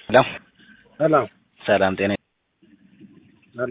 ሄሎ ሰላም ሰላም ጤና አለ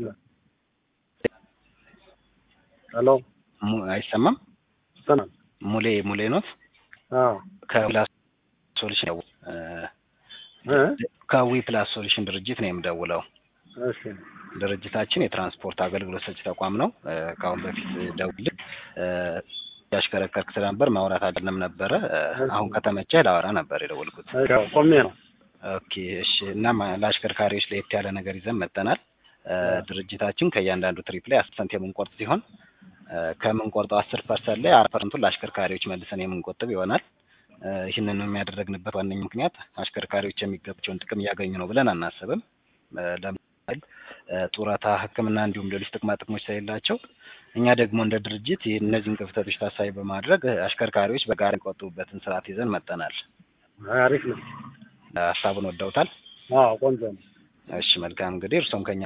ሄሎ mu- አይሰማም ሰላም ሙሌ ሙሌ ኖት አዎ ከፕላስ ሶሉሽን ደው- እ፣ እ ከዊ ፕላስ ሶሉሽን ድርጅት ነው የምደውለው። እሺ ድርጅታችን የትራንስፖርት አገልግሎት ሰጪ ተቋም ነው። እ፣ ከአሁን በፊት ደውልህ ያሽከረከርክ ስለነበር ማውራት አይደለም ነበረ። እ፣ አሁን ከተመቸህ ላወራ ነበር የደወልኩት። እሺ ቆሜ ነው ኦኬ እሺ። እና ማ- ለአሽከርካሪዎች ለየት ያለ ነገር ይዘን መጥተናል። እ፣ ድርጅታችን ከእያንዳንዱ ትሪፕ ላይ አስር ፐርሰንት የምንቆርጥ ሲሆን እ፣ ከምንቆርጠው አስር ፐርሰንት ላይ አራት ፐርሰንቱን ለአሽከርካሪዎች መልሰን የምንቆጥብ ይሆናል። እ፣ ይህንን የሚያደረግንበት ዋነኛ ምክንያት አሽከርካሪዎች የሚገባቸውን ጥቅም እያገኙ ነው ብለን አናስብም። እ፣ ለምሳሌ እ፣ ጡረታ፣ ሕክምና እንዲሁም ሌሎች ጥቅማ ጥቅሞች ስለሌላቸው እኛ ደግሞ እንደ ድርጅት ይህ- እነዚህን ክፍተቶች ታሳቢ በማድረግ እ፣ አሽከርካሪዎች በጋራ የሚቆጥቡበትን ስርዓት ይዘን መጥተናል። አሪፍ ነው ሀሳቡን ወደውታል? አዎ ቆንጆ ነው እሺ መልካም እንግዲህ እርሶም ከኛ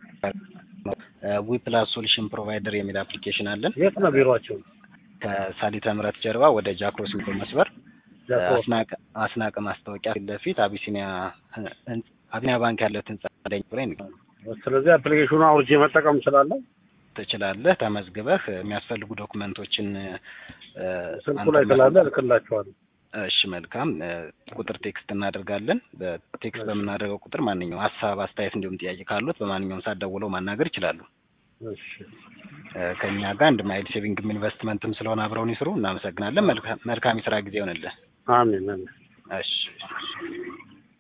ዊ ፕላስ ሶሉሽን ፕሮቫይደር የሚል አፕሊኬሽን አለን። የት ነው ቢሮአቸው ከሳሊተ ምሕረት ጀርባ ወደ ጃክሮስ ሚዶ መስበር አስናቀ አስናቀ ማስታወቂያ ፊት ለፊት አቢሲኒያ ህን- አቢሲኒያ ባንክ ያለት ህንጻ ደኝ ላይ ነው ስለዚህ አፕሊኬሽኑ አውርጄ መጠቀም እችላለሁ ትችላለህ። ተመዝግበህ የሚያስፈልጉ ዶክመንቶችን እ፣ ስልኩ አንተ ላይ መ- ስላለ እልክላቸዋለሁ እሺ መልካም እ፣ ቁጥር ቴክስት እናደርጋለን። በቴክስት በምናደርገው ቁጥር ማንኛውም ሀሳብ፣ አስተያየት እንዲሁም ጥያቄ ካሉት በማንኛውም ሰዓት ደውለው ማናገር ይችላሉ። እሺ እ፣ ከእኛ ጋር አንድ ማይል ሴቪንግም ኢንቨስትመንትም ስለሆነ አብረውን ይስሩ። እናመሰግናለን። መልካም መልካም የስራ ጊዜ ይሆንልህ። አሜን አሜን እሺ